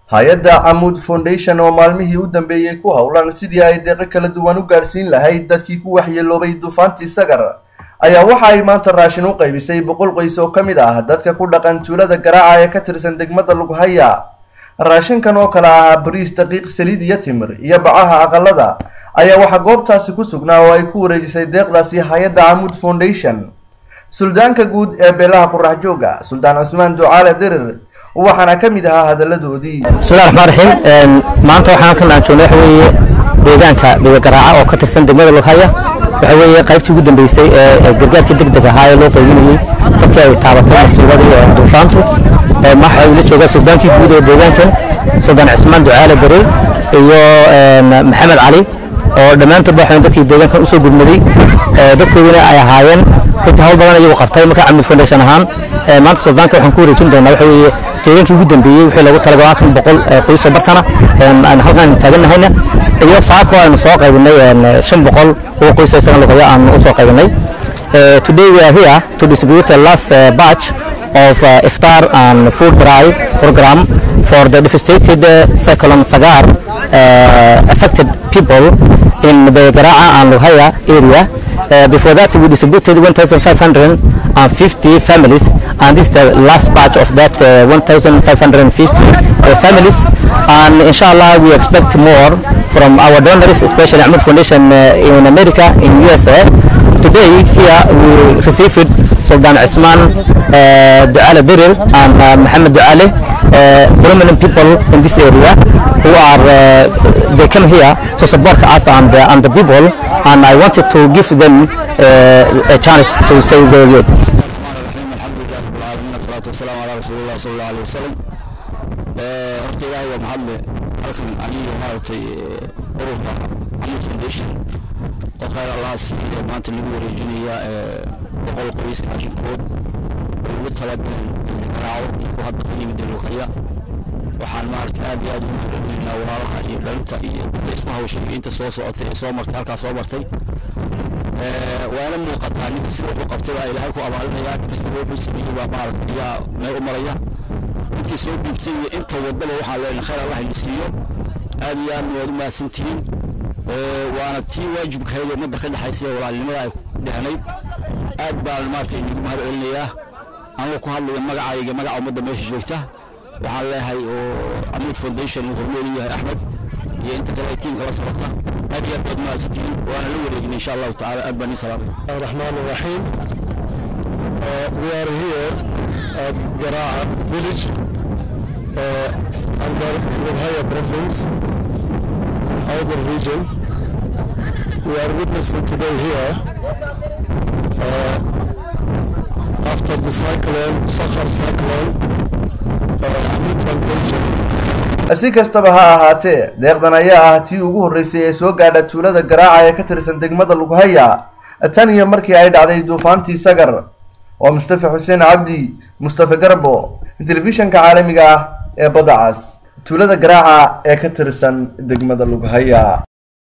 hay-adda camuud foundation oo maalmihii u dambeeyey ku howlan sidii ay deeqo kala duwan u gaadhsiin lahayd dadkii ku waxyeeloobay duufaantii sagar ayaa waxa ay maanta raashin u qaybisay boqol qoys oo ka mid ah dadka ku dhaqan tuulada garaaca ee ka tirsan degmada lughaya raashinkan oo kale ahaa bariis daqiiq saliid iyo timir iyo bacaha aqalada ayaa waxaa goobtaasi ku sugnaa oo ay ku wareejisay deeqdaasi hay-adda camuud foundation suldaanka guud ee beelaha qurax jooga suldaan cusmaan ducaale dirir waxaana ka mid ahaa hadaladoodii bismillahi raxmaan raxiim maanta waxaan halkan aan joogno waxa weeye deegaanka dhiga garaaca oo ka tirsan degmada lughaya waxa weeye qaybtii ugu dambeysay ee gargaarka degdeg ahaa ee loo qaybinayey dadkii ay taabatay masiibadii duufaantu waxa uu la joogaa suldaankii guud ee deegaankan suldaan cismaan ducaale darir iyo maxamed cali oo dhammaantoodba waxaan dadkii deegaankan usoo gudmaday dadkoodina ay ahaayeen runtii hawl badan iyagu qabtay marka camid foundation ahaan maanta suldaanka waxaan ku wareejin doonaa waxa weeye deegaankii ugu dambeeyey wixii lagu talagalay kan boqol qoysoo bartana aan halkan taaganahayna iyo saako aynu soo qaybinay shan boqol oo qoys oo isagan luqaya aan usoo qaybinay today we are here to distribute the last uh, batch of uh, iftar and food drive program for the devastated uh, cyclone sagar uh, affected people in the Gara'a and Luhaya area. Uh, before that, we distributed 1,550 families, and this is the last batch of that uh, 1,550 uh, families. And inshallah, we expect more from our donors, especially Ahmed Foundation uh, in America, in USA. Today, here we received Sultan Isman uh, Duale Diril and uh, Muhammad Duale, uh, prominent people in this area who are uh, they come here to support us and, uh, and the people and I wanted to give them uh, a chance to say their word. والسلام على رسول الله صلى الله عليه وسلم horta ilaahay waa mahadle halkan aniga maaragtay ururka camud foundation oo khayr allaha siiyo maanta lagu wareejinaya boqol qoys raashinkood oo ugu talagaleen garaaco iyo ku hadda ka yimid luqaya waxaan maaragtay aad iyo aad ugu mahadcelinaynaa walaalaha iyo dhalinta iyo dadka isku hawshay inta soo socotay ee soo martay halkaa soo martay waana muuqataa ninka sida wuxuu qabtay baa ilaahay ku abaalinaya nin kastaba wuxuu sameeyey baa maaragtay ayaa meel u maraya intii soo dhiibtay iyo inta wadaba waxaan leenahay khayr allah idin siiyo aad iyo aadna waad u mahadsantihiin waana tii waajibkahayd ee ummadda ka dhexaysa ee walaalnimada ay dhehnayd aad baan maaragtay idinku mahad celinayaa anigoo ku hadlaya magacayga magaca ummadda meesha joogta waxaan leeyahay oo amud foundation uu hormeedu yahay axmed iyo inta kale tiimka la socota aad iyo aad baad mahadsantihiin waana la wareegin insha allahu tacaala aad baan ii salaamay الرحمن الرحيم uh, we are here at Garaa village uh, under Lubhaya province in Outer region we are witnessing today here uh, after the cyclone Sakhar cyclone uh, Hamid Foundation si kastaba ha ahaatee deeqdan ayaa ah tii ugu horreysay ee soo gaadha tuulada garaaca ee ka tirsan degmada lughaya tan iyo markii ay dhacday duufaantii sagar waa mustafa xuseen cabdi mustafa garbo telefishanka caalamiga ah ee badda cas tuulada garaaca ee ka tirsan degmada lughaya